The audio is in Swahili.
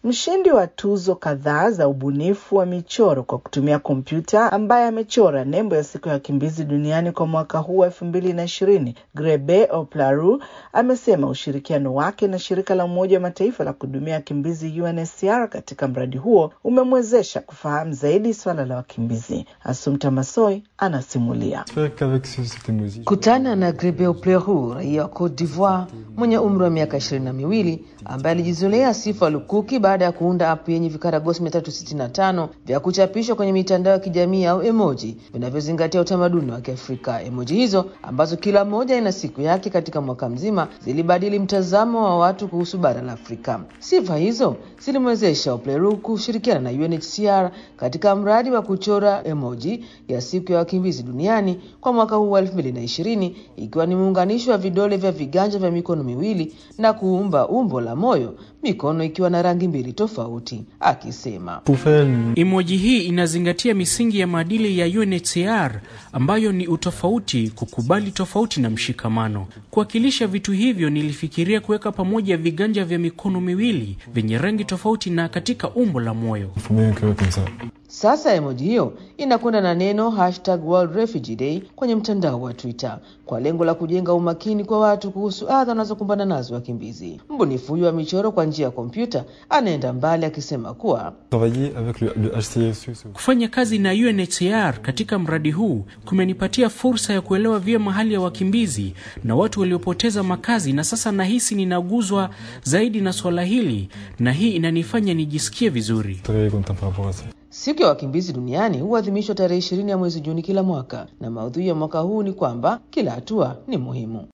Mshindi wa tuzo kadhaa za ubunifu wa michoro kwa kutumia kompyuta ambaye amechora nembo ya siku ya wakimbizi duniani kwa mwaka huu wa elfu mbili na ishirini, Grebe Oplaru amesema ushirikiano wake na shirika la Umoja wa Mataifa la kuhudumia wakimbizi UNHCR katika mradi huo umemwezesha kufahamu zaidi swala la wakimbizi. Asumta Masoi anasimulia. Kutana na Grebe Opleru, raia wa Cote d'Ivoire mwenye umri wa miaka ishirini na miwili ambaye alijizolea sifa lukuki baada ya kuunda app yenye vikaragosi 365 vya kuchapishwa kwenye mitandao ya kijamii au emoji vinavyozingatia utamaduni wa Kiafrika. Emoji hizo ambazo kila moja ina siku yake katika mwaka mzima zilibadili mtazamo wa watu kuhusu bara la Afrika. Sifa hizo zilimwezesha Opleru kushirikiana na UNHCR katika mradi wa kuchora emoji ya siku ya wakimbizi duniani kwa mwaka huu wa 2020 ikiwa ni muunganisho wa vidole vya viganja vya mikono miwili na kuumba umbo la moyo, mikono ikiwa na rangi mbili tofauti, akisema Emoji hii inazingatia misingi ya maadili ya UNHCR ambayo ni utofauti, kukubali tofauti na mshikamano. Kuwakilisha vitu hivyo, nilifikiria kuweka pamoja viganja vya mikono miwili vyenye rangi tofauti na katika umbo la moyo. Sasa emoji hiyo inakwenda na neno hashtag World Refugee Day kwenye mtandao wa Twitter kwa lengo la kujenga umakini kwa watu kuhusu adha wanazokumbana nazo wakimbizi. Mbunifu huyo wa michoro kwa njia ya kompyuta anaenda mbali akisema kuwa Kufanya kazi na UNHCR katika mradi huu kumenipatia fursa ya kuelewa vyema hali ya wakimbizi na watu waliopoteza makazi, na sasa nahisi ninaguzwa zaidi na swala hili, na hii inanifanya nijisikie vizuri. Siku ya wakimbizi duniani huadhimishwa tarehe ishirini ya mwezi Juni kila mwaka, na maudhui ya mwaka huu ni kwamba kila hatua ni muhimu.